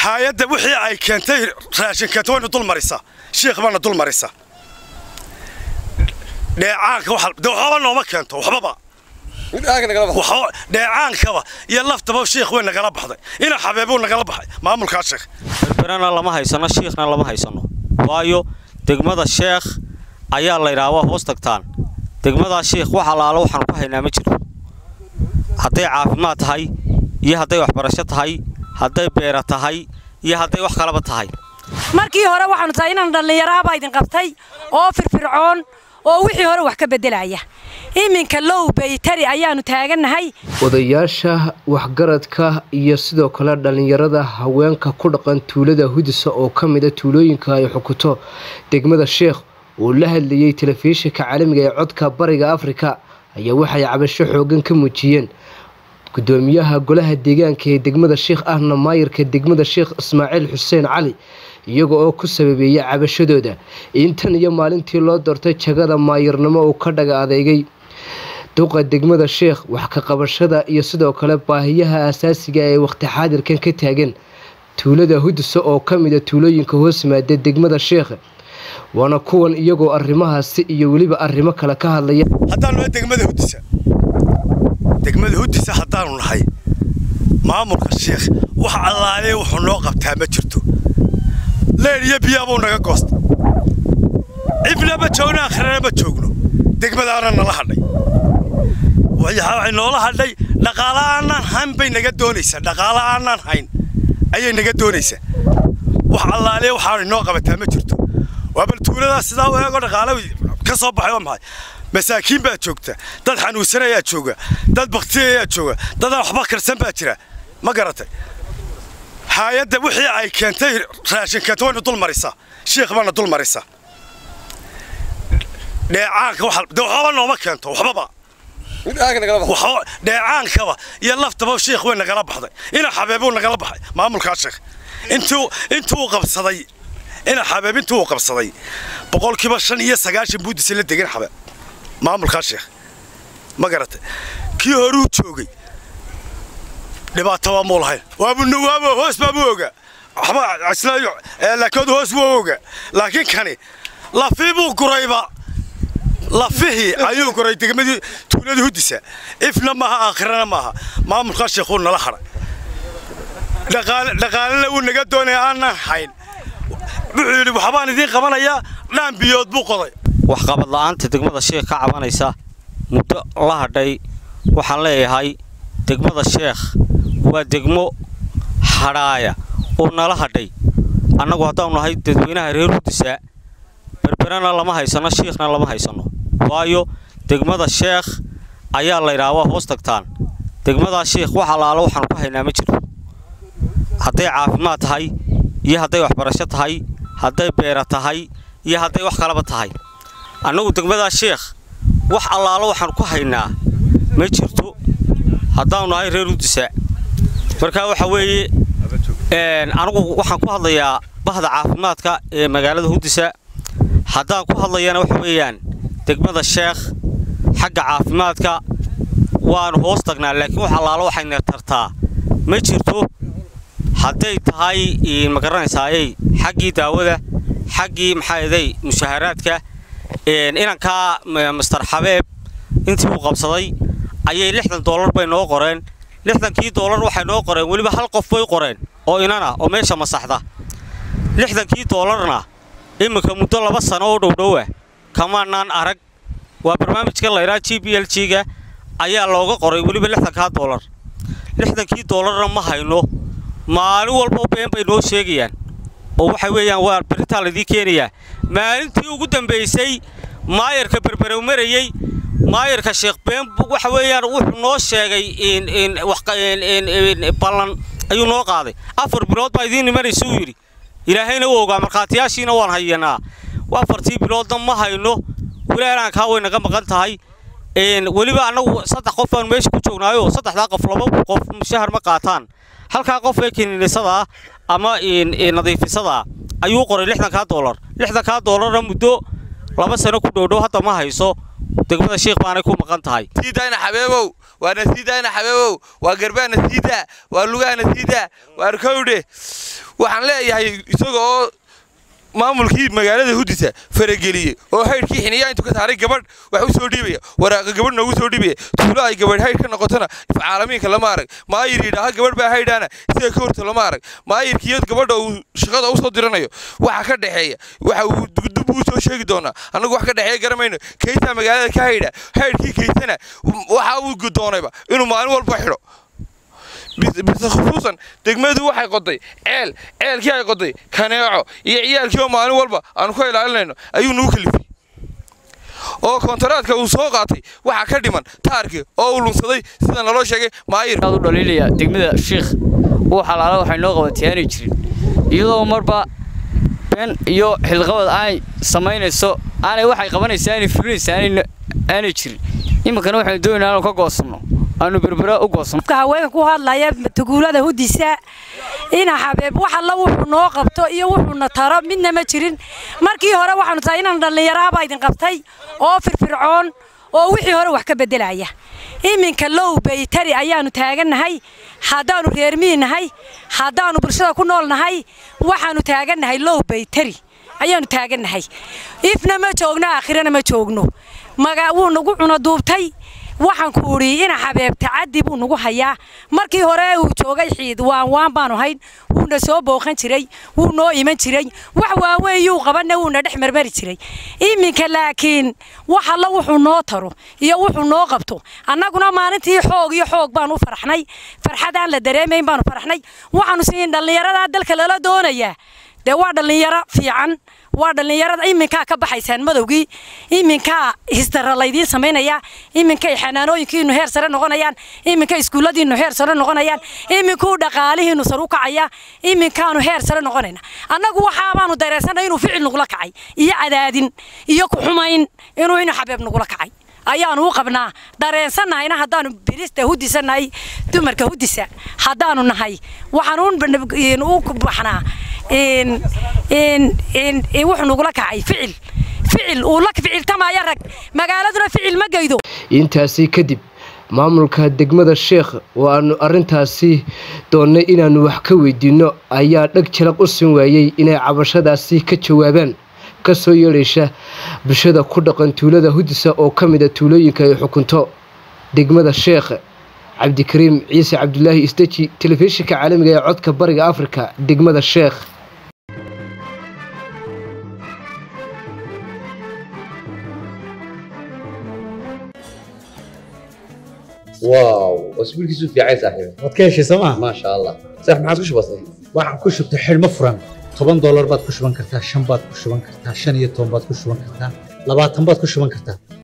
haayadda wixii ay keentay raashin keento wayna dul marisaa shiikh baana dul marisaa dheecaanka waxba nooma keento waxbaba dheecaankaba iyo laftaba shiikh way nagala baxday ina xabeebuu nagala baxay maamulkaa sheekh berberana lama haysano shiikhna lama haysano waayo degmada sheekh ayaa laydhaha waa hoos tagtaan degmadaa shiikh wax allaalo waxaanu ku haynaa ma jiro hadday caafimaad tahay iyo hadday waxbarasho tahay hadday beera tahay iyo hadday wax kalaba tahay markii hore waxaanu tahay inaan dhallinyaraabaa idin qabtay oo firfircoon oo wixii hore wax ka beddelaya iminka low baytari ayaannu taagannahay odayaasha waxgaradka iyo sidoo kale dhallinyarada haweenka ku dhaqan tuulada hudisa oo ka mida tuulooyinka ay xukuto degmada sheekh oo la hadlayay telefishinka caalamiga ee codka bariga afrika ayaa waxay cabasho xoogan ka muujiyeen gudoomiyaha golaha deegaanka ee degmada sheekh ahna maayirka degmada sheekh ismaaciil xuseen cali iyaga oo ku sababeeyay cabashadooda intan iyo maalintii loo doortay jagada maayirnimo uu ka dhaga adeegay duqa degmada sheekh wax ka qabashada iyo sidoo kale baahiyaha asaasiga ee waqti xaadirkan ka taagan tuulada hudisa oo ka mida tuulooyinka hoos yimaada degmada sheekh waana kuwan iyagoo arrimahaasi iyo weliba arrimo kale ka hadlaya haddaanu nahay degmada hudisa degmada hudisa haddaanu nahay maamulka sheekh wax allaale wuxuu noo qabtaa ma jirto leer iyo biyaabuu naga goosta cibna ma joogno akhrana ma joogno degmadaana nala hadhay waxay noola hadhay dhaqaala aanaan hayn bay naga doonaysaa dhaqaala aanaan hayn ayay naga doonaysaa wax allaale waxaanay noo qabataa ma jirto waa bal tuuladaas sidaa u eego dhaqaale ka soo baxay waa maxay masaakiin baa joogta dad xanuunsan ayaa jooga dad bakti ayaa jooga dadaan waxba karsan baa jira ma garatay haayadda wixii ay keentay raashin keento wayna dul marisaa shiikh baana dul marisaa dheecaanka waxba nooma keento waxbaba dheecaankaba iyo laftaba shiikh way nagala baxday ina xabeebuu nagala baxay maamulkaa sheekh intuu qabsaday ina xabeeb intuu qabsaday boqolkiiba shan iyo sagaashan buudisa la degan xabeeb maamulkaa sheekh ma garatay kii horuu joogay dhibaato waa muu lahayn waabunawaabo hoos baabuu ogaa waxba laakiin hoos buu ogaa laakiin kani lafii buu gurayba lafihii ayuu guray degmadii tuulada hudisa ifna maaha aakhirana maaha maamulkaa sheekhuu nala hadhay dhaqaalena wuu naga doonaya aanaan hayn wuxuu yidhi waxbaan idiin qabanayaa dhaan biyood buu qoday waxqabad la'aanta degmada sheekh ka cabanaysa muddo la hadhay waxaan leeyahay degmada sheekh waa degmo hadhaaya oo nala hadhay annagu haddaanu nahay dadweynaha reer hudisa berberana lama haysano shiikhna lama haysano waayo degmada sheekh ayaa laydhaha waa hoos tagtaan degmadaa sheekh wax allaalo waxaanu ku haynaa ma jiro hadday caafimaad tahay iyo hadday waxbarasho tahay hadday beera tahay iyo hadday wax kalaba tahay annagu degmadaa sheekh wax allaalo waxaanu ku haynaa ma jirto haddaanu nahay reer hudisa markaa waxa weeye anigu waxaan ku hadlayaa bahda caafimaadka ee magaalada hudisa haddaan ku hadlayana waxa weeyaan degmada sheekh xagga caafimaadka waanu hoos tagnaa laakiin wax allaalo waxayna tartaa ma jirto hadday tahay ma garanaysaaye xaggii daawada xaggii maxaaday mushaharaadka inankaa master xabeeb intii uu qabsaday ayay lixdan doolar bay noo qoreen lixdankii doolar waxay noo qoreen weliba hal qof bay qoreen oo inana oo meesha masaxda lixdankii doolarna iminka muddo laba sano oo dhowdhowa kamaanaan arag waa barnaamijka laydhaa g b l g-ga ayaa looga qoray weliba lixdankaa doolar lixdankii doolarna ma hayno maalin walba been bay noo sheegayaan oo waxa weeyaan waa beritaa laydii keenayaa maalintii ugu dambaysay maayarka berberow marayey maayarka sheekh been waxa weeyaan wuxuu noo sheegay ballan ayuu noo qaaday afar bilood baa idiin imanaysa uu yidhi ilaahayna u ogaa markhaatiyaashiina waan hayanaa afartii biloodna ma hayno walaalankaa way naga maqan tahay weliba annagu saddex qof baanu meesha ku joognaayo saddexdaa qof laba qof mushahar ma qaataan halkaa qof ee kiniinisadaa ama nadiifisadaa ayuu qoray lixdankaa doolar lixdankaa doolarna muddo laba sano ku dhowdhow hadda ma hayso degmada sheikh baanay ku maqan tahay tiidayna xabeebow waa nasiidaana xabeebow waa garbaana siidaa waa lugaana siidaa waa arkowdhe waxaan leeyahay isaga oo maamulkii magaalada hudisa farageliyey oo haydhkii xiniyaa intuu ka saaray gabadh wax u soo dhiibaya waraaqa gabadh noogu soo dhiibaya tuulo ay gabadh haydh ka noqotona caalamiinka lama arag maayir yidhaaha gabadh baa haydhaana sida ka horta lama arag maayirkiyo gabadha uu shaqada u soo diranayo waxa ka dhexeeya waxa uu dub uu soo sheegi doonaa annagu wax ka dhexeeya garamayno kaysaa magaalada ka haydha haydhkii kaysana waxa uu gudoonayba inuu maalin walba xidho bise khusuusan degmadu waxay qoday ceel ceelkii ay qoday kaneeco iyo ciyaalkii oo maalin walba aanu ka ilaalinayno ayuu nagu kalifay oo kontaraadka uu soo qaatay waxaa ka dhiman taarkii oo uu lunsaday sida naloo sheegay maayir u dhaliilaya degmada shiikh uu xalaala waxay noo qabatay aanay jirin iyadoo marba been iyo xilqabad aanay samaynayso aanay waxay qabanaysa aanay fulinaysa aanay jirin iminkana waxaynu doonaynaa aanu ka goosanno aanu berbera u goosanno haweenka ku hadlaya tuguulada hudisa ina xabeeb wax alla wuxuu noo qabto iyo wuxuuna taro midna ma jirin markii hore waxaanu tahay inaan dhallinyaraabaa idin qabtay oo firfircoon oo wixii hore wax ka beddelaya iminka low baytari ayaanu taagannahay haddaannu reermii nahay haddaannu bulshada ku nool nahay waxaannu taagannahay low baytari ayaannu taagannahay ifna ma joogno aakhirana ma joogno maga wuu nagu cuno duubtay waxaan ku udhi ina xabeeb tacaddi buu nagu hayaa markii hore uu joogay xiid waan waan baanu hayn wuuna soo booqan jiray wuu noo iman jiray wax waaweyn yuu qabanna wuuna dhex marmari jiray iminka laakiin wax alla wuxuu noo taro iyo wuxuu noo qabto annaguna maalintii xoog iyo xoog baanu u faraxnay farxad aan la dareemayn baanu faraxnay waxaanu siin dhallinyaradaa dalka lala doonayaa dee waa dhallinyaro fiican waa dhallinyarada iminkaa ka baxaysaan madowgii iminkaa histara laydiin samaynaya iminkay xanaanooyinkiinu heer sare noqonayaan iminka iskuulladiinu heer sare noqonayaan iminkuu dhaqaalihiinu sar u kacaya iminkaanu heer sare noqonayna annagu waxaabaanu dareensannay inuu ficil nagula kacay iyo cadaadin iyo ku-xumayn inuu inu xabeeb nagula kacay ayaanu u qabnaa dareensannahayna haddaanu bilista hudisanahay dumarka hudisa haddaanu nahay waxaan u baxnaa wuxuu nagula kacay ficil ficil uu la ficiltamaya rag magaaladuna ficil ma geydo intaasi kadib maamulka degmada sheekh oo aanu arintaasi doonnay inaannu wax ka weydiinno ayaa dheg jalaq u sin waayey inay cabashadaasi ka jawaabaan kasoo yeedhaysa bulshada ku dhaqan tuulada hudisa oo ka mid a tuulooyinka ay xukunto degmada sheekh cabdikariim ciise cabdulaahi isdeji telefishinka caalamiga ee codka bariga afrika degmada sheekh واو اسبوعك في عايز صاحبي waad ka heshay sooma ما شاء الله صح ما عاد وش بصير waxaan ku shubtay xidhmo furan toban doolar baad ku shuban kartaa shan baad ku shuban kartaa shan iyo toban baad ku shuban kartaa labaatan baad ku shuban kartaa